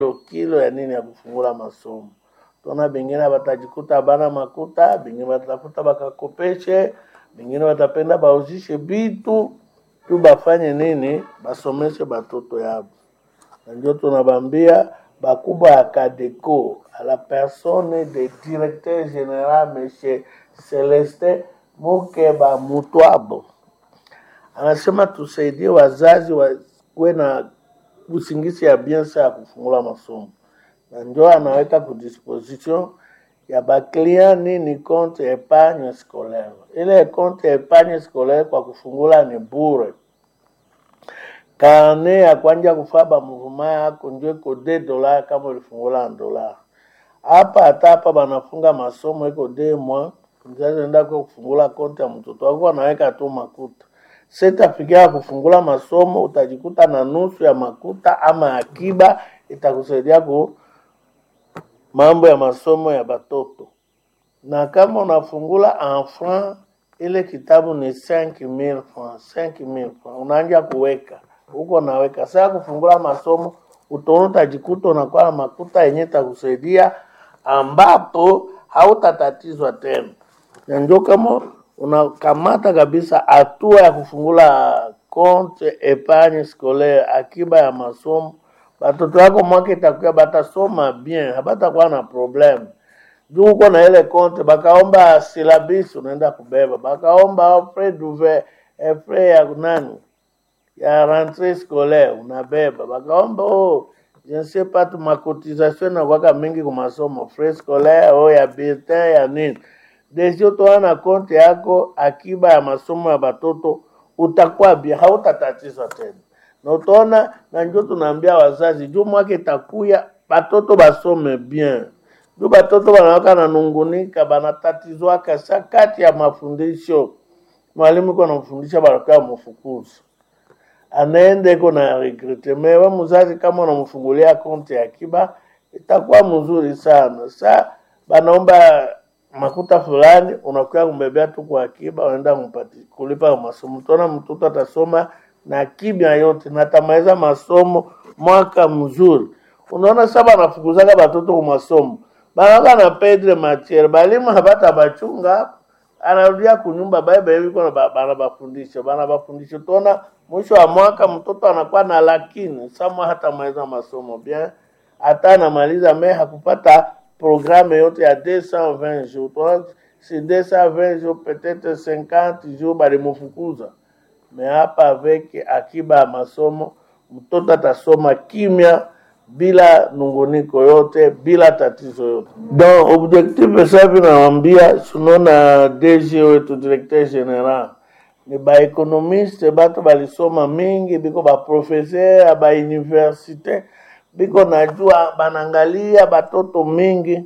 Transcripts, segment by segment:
kilo ya nini ya kufungula masomo. Tuna bengine batajikuta bana makuta, bengine batafuta bakakopeshe, bengine batapenda bauzishe bitu tu bafanye nini, basomeshe batoto yabo. Na ndio tunabambia bakubwa ya Kadeco à la personne de directeur général monsieur Celestin Mukeba Mutwabo anasema tusaidie wazazi wakuwe na usingizi ya bien saa ya kufungula masomo, na njo anaweka ku disposition ya baclient nini compte epargne scolaire. Ile compte epargne scolaire kwa kufungula ni bure. Kane ya kwanja kufaa ba mouvement yako njo iko de dola kama ulifungula na dola hapa. Hata hapa banafunga masomo iko de mois, mzazi enda kwa kufungula konti ya mtoto wako anaweka tu makuta sitafikia kufungula masomo, utajikuta na nusu ya makuta ama akiba, itakusaidia ku mambo ya masomo ya batoto. Na kama unafungula enfant, ile kitabu ni 5000 francs, 5000 francs unaanja kuweka huko, naweka saa kufungula masomo, utaona utajikuta unakuwa na makuta yenye itakusaidia, ambapo hautatatizwa tena, na ndio kama unakamata kabisa hatua ya kufungula compte epargne scolaire, akiba ya masomo. Batoto wako mwaka itakuya batasoma bien, habatakuwa na problem juu uko na ile compte. Bakaomba silabisi unaenda kubeba, bakaomba frais d'ouvert frais ya nani ya rentrée scolaire unabeba, bakaomba oh, je ne sais pas tu macotisation na kwaka mingi kwa masomo frais scolaire oh, ya bulletin ya nini desi utoa na konti yako akiba ya masomo ya batoto, utakuwa bia, hautatatizwa tena na utaona. Na njo tunaambia wazazi juu mwaka itakuya batoto basome bien, juu batoto banawaka nanungunika banatatizwaka sa kati ya mafundisho. Mwalimu iko namfundisha banakuwa mfukuzi anaenda iko na regrete. Mewe mzazi kama unamfungulia konti ya akiba itakuwa mzuri sana. Sa banaomba makuta fulani unakuya kumbebea tu kwa akiba, unaenda kumpati kulipa masomo. Tona mtoto atasoma na kimya yote na atamaliza masomo mwaka mzuri. Unaona sasa banafukuzaka batoto ku masomo banaka na pedre matiere, balimu habata bachunga hapo, anarudia kunyumba baiba hivi kwa bana bafundisha bana bafundisha. Tona mwisho wa mwaka mtoto anakuwa na lakini sama hata maliza masomo bien, hata anamaliza me hakupata programme yote ya 220 jours toi si 220 jours peut-être 50 jours balimufukuza me hapa avec akiba ya masomo mtoto atasoma kimya bila nunguniko yote bila tatizo yote. Donc objectif sasa vinawambia sunaona DG wetu directeur general ni baekonomiste batu balisoma mingi biko baprofesseur ba universite biko najua banangalia batoto mingi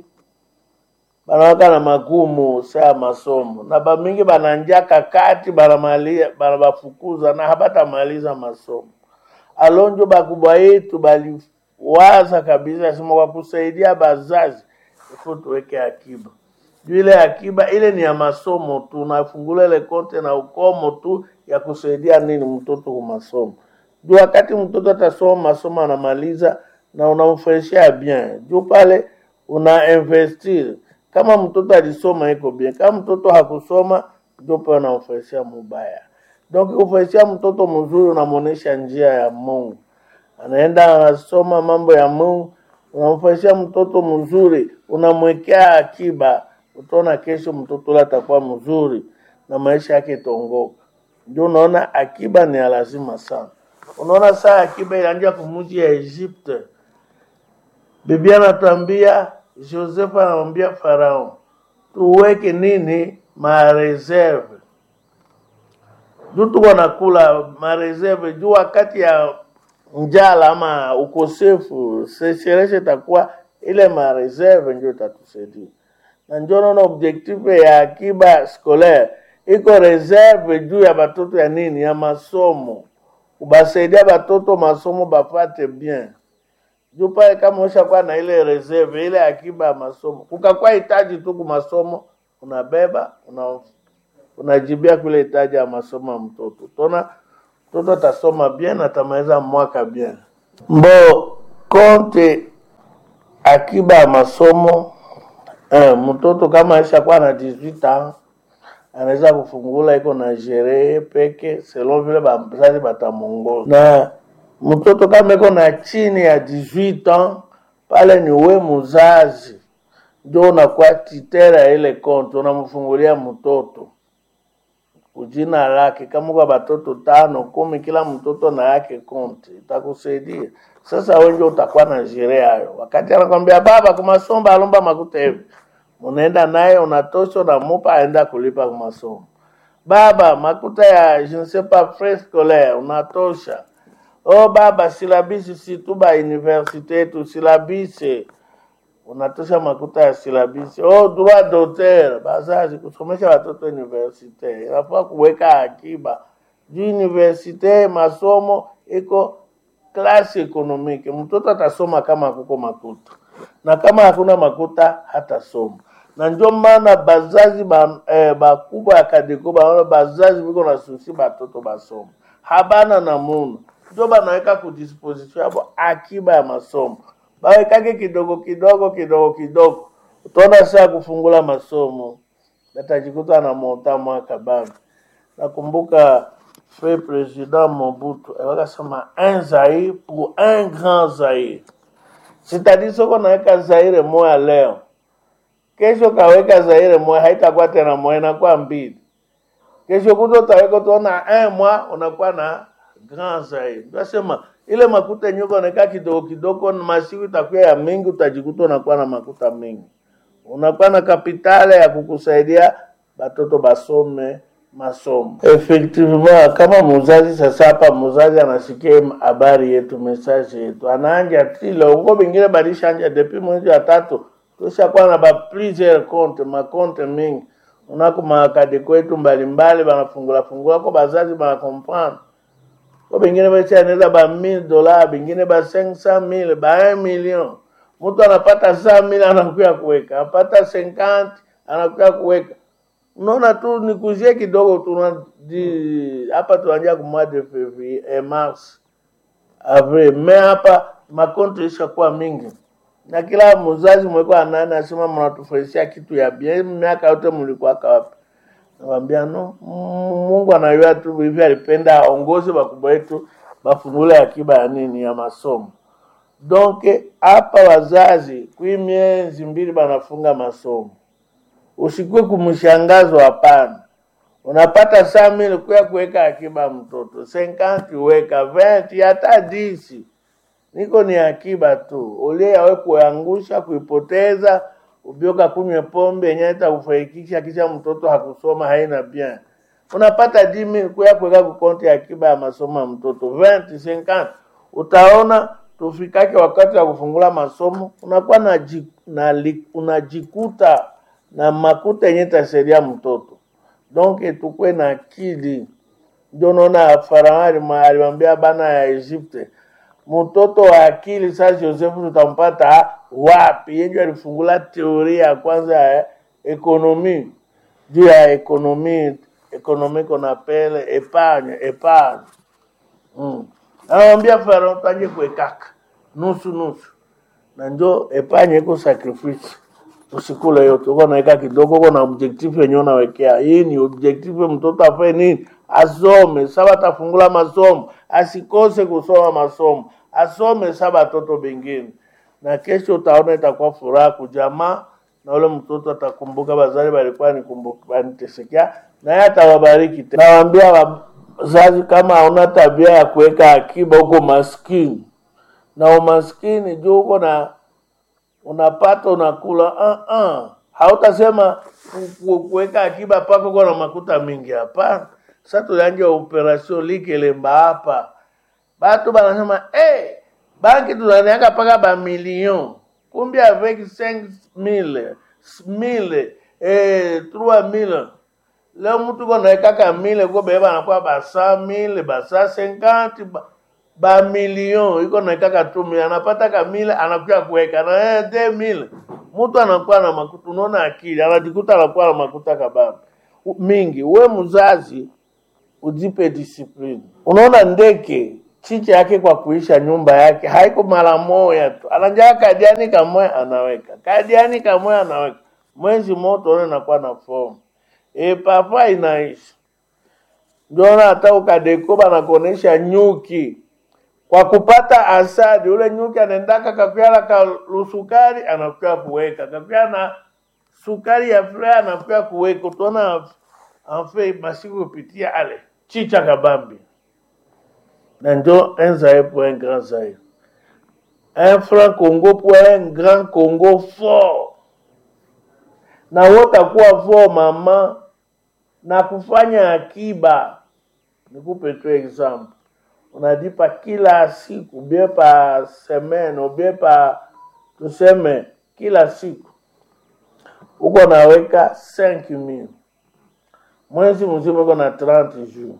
banawaka na magumu saa masomo na bamingi bananjaka kati banamalia banabafukuza na habatamaliza masomo. Alonjo bakubwa yetu baliwaza kabisa sema kwa kusaidia bazazi ifo tuweke akiba juu ile akiba ile ni ya masomo tu, nafungula ile konte na ukomo tu ya kusaidia nini mtoto kwa masomo juu wakati mtoto atasoma masomo anamaliza na unamfurahishia bien juu pale una investir. Kama mtoto alisoma iko bien, kama mtoto hakusoma ndio pale unamfurahishia mubaya. Donc kufurahishia mtoto mzuri, unamwonesha njia ya Mungu, anaenda anasoma mambo ya Mungu, unamfurahishia mtoto mzuri, unamwekea akiba, utaona kesho mtoto ule atakuwa mzuri na maisha yake itongoka. Ndio unaona akiba ni ya lazima sana. Unaona saa akiba ilianza kumuji ya Egypte Biblia anatuambia, Joseph anamwambia Farao, tuweke nini mareserve juu tuko nakula mareserve juu wakati ya njala ama ukosefu seshereshe itakuwa ile mareserve ndio itatusaidia, na ndio naona objectif ya akiba scolaire iko reserve juu ya batoto ya nini ya masomo, kubasaidia batoto masomo bafate bien juu pale kama ushakuwa na ile reserve ile akiba ya masomo, kukakuwa hitaji tu kumasomo, unabeba una unajibia kule hitaji ya masomo ya mtoto. Tona mtoto atasoma bien, atamaliza mwaka bien. Mbo konte akiba ya masomo eh, mtoto kama aishakuwa na 18 ans anaweza kufungula iko na sherehe peke selon vile bazazi batamongoza na mtoto kama iko na chini ya 18 ans pale ni we muzazi ndio unakuwa titera ya ile konti unamfungulia mtoto kujina lake kama kwa batoto tano kumi kila mtoto na yake konti itakusaidia sasa wengi utakuwa na sherehe hayo wakati anakwambia baba kumasomba alomba makuta hivi unaenda naye unatosha unamupa aenda kulipa kumasomo baba makuta ya je ne sais pas frais scolaire unatosha oh baba silabisi si tu ba universite yetu silabisi unatosha makuta ya silabisi oh droit d'auteur bazazi kusomesha watoto universite inafaa kuweka akiba juu universite masomo iko klasi ekonomike mtoto atasoma kama kuko makuta na kama hakuna makuta hatasoma na ndio maana bazazi ba, eh, bakubwa ya kadeko baona bazazi biko na susi batoto basoma habana namuna ndio banaweka kudisposition yabo akiba ya masomo bawekake kidogo kidogo kidogo kidogo utaona saa kufungula masomo atajikuta na monta mwaka bado nakumbuka fe president mobutu wakasema un zaire pour un grand zaire sitadi soko naweka zaire moya leo kesho kaweka zaire moya haitakuwa tena moya inakuwa mbili kesho kuto utaweka utaona un mwa unakuwa na grand zaire tunasema ile makuta yenyewe unaeka kidogo kidogo masiku itakuwa ya mingi utajikuta unakuwa na makuta mingi unakuwa na kapitale ya kukusaidia batoto basome masomo effectivement kama muzazi sasa hapa muzazi anasikia habari yetu message yetu anaanja tilo uko bingine balishanja depuis mwezi wa tatu tushakuwa na ba plusieurs compte makonte mingi unako makadi kwetu mbalimbali banafungula fungula ko bazazi banakomprendre ko bengine bashaneza ba 1000 dollars bengine ba 500000 ba 1 million mtu anapata 100000 anakuya kuweka apata 50 anakuya kuweka unaona tu nikuzie kidogo tu di hapa tuanjia kumwa de février eh, mars avril me hapa makonto ishakuwa mingi na kila mzazi mweko anani asema mnatufurahisia kitu ya bien miaka yote mlikuwaka wapi nawambia no mungu anayua tu hivi alipenda aongoze bakubwa wetu bafungule akiba ya nini ya masomo donc hapa wazazi kwi miezi mbili banafunga masomo usikue kumshangazo hapana unapata saa mili kuya kuweka akiba mtoto 50 weka 20 hata disi niko ni akiba tu ulie yawe kuangusha kuipoteza ubioka kunywe pombe yenye itakufaikisha kisha mtoto hakusoma haina bien unapata dimi kuya kuweka kukonti akiba ya masomo ya mtoto 20 50 utaona tufikake wakati wa kufungula masomo unakuwa na, na unajikuta na makuta yenye tasaidia mtoto donc tukwe na akili ndio naona farao alimwambia bana ya Egypte mtoto wa akili sasa Josefu tutampata wapi yenye alifungula teoria ya kwanza ya ekonomi juu ya ekonomi ekonomi kona pele epargne epargne mm. anamwambia farao tanje kuekaka nusu nusu na njo epargne iko sacrifice usikule yote, uko naweka kidogo, uko na objective yenyewe unawekea. Hii ni objective, mtoto afanye nini? Asome. Saba atafungula masomo, asikose kusoma masomo, asome saba watoto bengine, na kesho utaona itakuwa furaha kujamaa, na ule mtoto atakumbuka bazali balikuwa nikumbuka banitesekea, na yeye atawabariki tena. Nawaambia wazazi, kama hauna tabia ya kuweka akiba, uko maskini na umaskini juu uko na unapata unakula uh -uh. hautasema kuweka akiba pako kwa na makuta mingi hapana sasa tulianja operation likelemba hapa batu banasema hey, banki tunaniaka paka ba million kumbi avec 5 mille mille eh, 3 mille leo mtu konaekaka mille ko bebe banakuwa ba 100 mille ba 150 ba ba milion iko naikaka tu mili anapata kamile anakuja kuweka na eh, de mile mtu anakuwa na makuta unaona akili anajikuta anakuwa na makuta kababa mingi we mzazi ujipe discipline unaona ndeke chicha yake kwa kuisha nyumba yake haiko mara moja tu, anajaa kadiani kamwe anaweka kadiani kamwe anaweka, mwezi moto one nakuwa na fomu e, papa inaisha. Ndio hata ukadeko banakuonesha nyuki kwa kupata asadi, ule nyuki anaendaka kakuala ka lusukari anakuya kuweka kakuya na sukari ya furaha anakuya kuweka, utaona anfe masiku kupitia ale chicha kabambi na njo un zaïre pour un grand zaïre. Un franc Congo pour un grand Congo fort. Na wotakuwa fort mama na kufanya akiba. Nikupe tu example. Unalipa kila siku, bie pa semaine, bie pa tuseme kila siku. Uko naweka 5000. Mwezi mzima uko na 30 jours.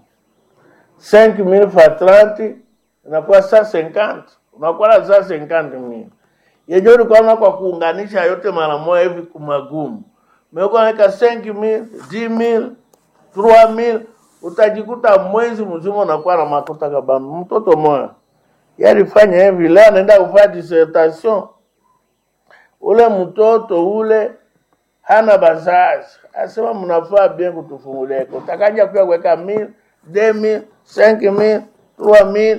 5000 fois 30 inakuwa 150 unakuwa na 150 yenye ulikuwa kwa kuunganisha yote mara moja hivi kumagumu umekuwa naweka 5000 10000 3000 utajikuta mwezi mzima unakuwa na makuta kabambi mtoto moya yalifanya hivi leo anaenda kufanya dissertation ule mtoto ule hana bazazi asema mnafaa bien kutufungulia iko takaja pia kuweka 1000 2000 5000 3000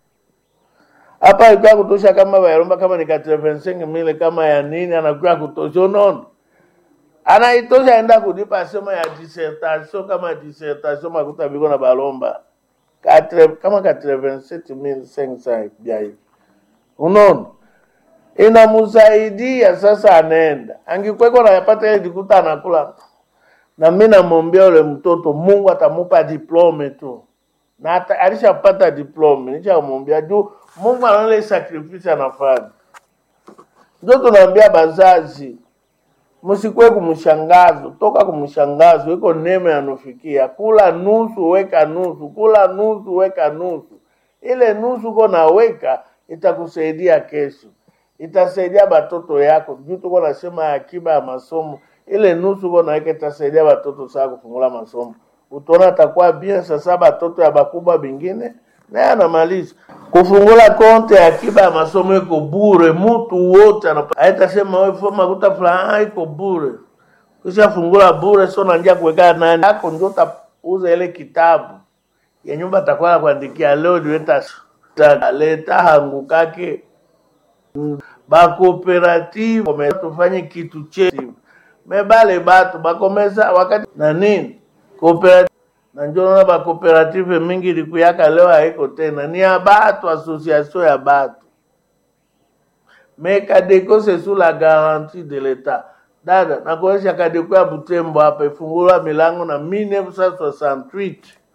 hapa ilikuwa kutosha kama bayaromba kama ni 85000 kama ya nini anakuwa kutosha unaona anaitosha enda kulipa sema ya dissertation kama dissertation makuta biko na balomba Katre, kama 87500 bia hivi unaona inamsaidia sasa, anaenda angikweko nayapata ile jikuta anakula na mimi namwambia yule mtoto Mungu atamupa diplome tu, na ata, alishapata diplome, nishamwambia juu Mungu anaona ile sacrifice anafanya. Ndio tunaambia bazazi, msikwe kumshangazo, toka kumshangazo, iko neema yanufikia. Kula nusu, weka nusu, kula nusu, weka nusu. Ile nusu uko naweka itakusaidia kesho, itasaidia batoto yako. Juu tuko nasema akiba ya masomo ile nusu uko naweka itasaidia batoto saa kufungula masomo, utaona atakuwa bien. Sasa batoto ya bakubwa bingine naye anamaliza kufungula konte ya akiba ya masomo iko bure, mtu wote anapa- haitasema wewe foma kuta fulani ah, iko bure. Kisha fungula bure, sio naanza kuweka nani yako, ndio utauza ile kitabu ya nyumba atakuwa anakuandikia leo niweta leta hangu kake bakooperative kome- tufanye kitu chetu mebale batu bakomesa wakati na nini cooperative na njo naona bakooperative mingi likuyaka leo haiko tena ni ya batu association ya batu mais Kadeko c'est sous la garantie de l'État. Dada, nakuonyesha Kadeko ya Butembo hapa ifungulwa milango na 1968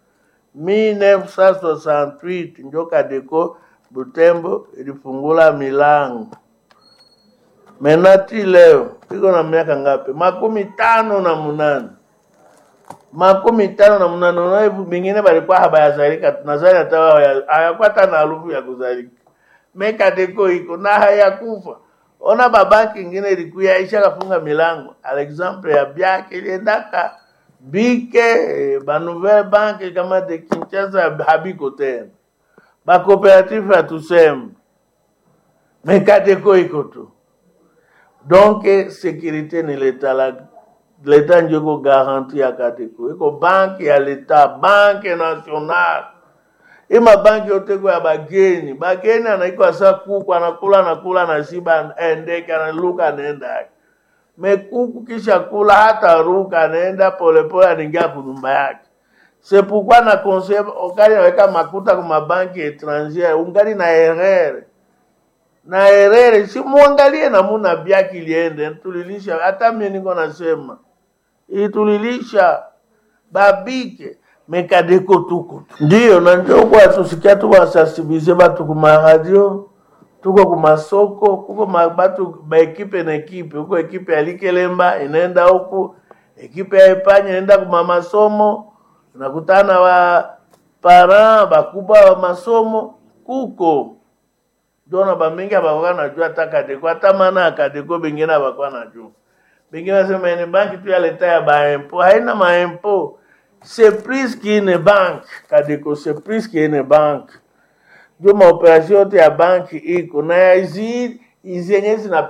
1968 ndio Kadeko Butembo ilifungula milango. Menati leo iko na miaka ngapi? makumi tano na munane makumi tano na munane. Unaona hivi bingine balikuwa habayazalika, tunazali hata wao haya- hayakuwa hata na harufu ya kuzalika. Mekadeko iko na hayakufa. Ona babanki ingine ilikuya isha kafunga milango. Alexample ya byake iliendaka bike eh, ba nouvelle banque kama de Kinshasa habiko tena. Ba cooperative hatuseme. Mekadeko iko tu. Donc sécurité ni leta la leta ndio iko garanti ya Kadeko. Iko banki ya leta, banki nationale ima banki yote kwa ya bageni bageni anaikwa sa kuku anakula anakula anashiba endeke analuka anaenda yake mekuku kisha kula hata ruka anaenda polepole anaingia kunyumba yake sepukwa na conseil ukali naweka makuta kwa mabanki étrangère ungali na erreur na erreur si muangalie namuna byaki iliende tulilisha hata mimi niko nasema itulilisha babike mekadeko tuko tu. ndiyo na ndio kwa tusikia tu wasensibilize batu kuma radio tuko kumasoko kuko ma- batu baekipe na ekipe huko ekipe ya likelemba inaenda huku ekipe ya epanya inaenda kuma masomo unakutana wa parent bakubwa wa masomo kuko jona bamingi abakuwa najua hata kadeko hata maana ya kadeko bengine abakuwa najua bengine nasema ni banki tu ya leta ya baempo haina maempo c'est plus qu'une banque kadeko c'est plus qu'une banque ndio maoperasio yote ya banki iko na hizi hizi yenye zina